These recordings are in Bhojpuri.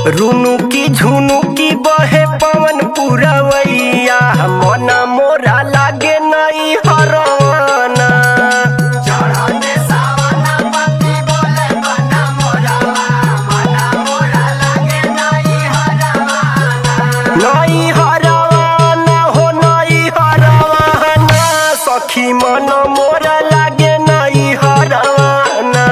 रुनु की झुनु की बहे पवन पुरवैया मन मोरा लागे नई हरवाना नई हरवाना हो नई हरवाना सखी मन मोरा लागे नई हरवाना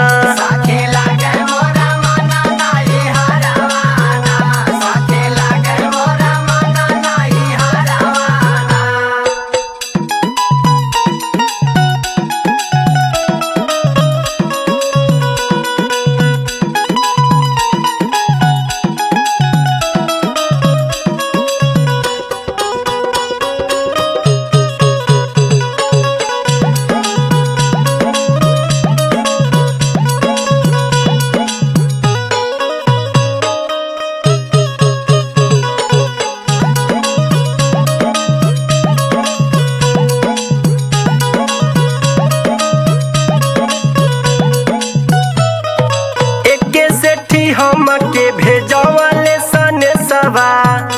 एके सेठी हमके भेजवले सने सवा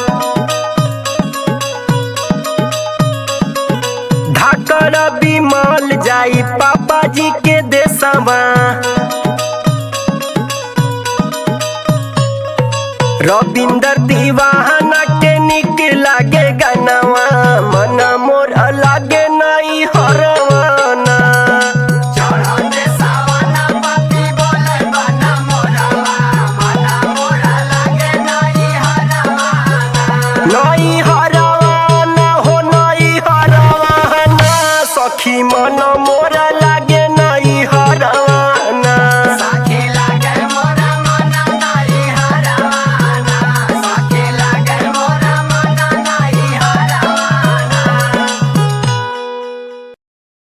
धाकर बिमल जाई पापा जी के देसवा रविंदर दीवाना के निक लागे गनवा मन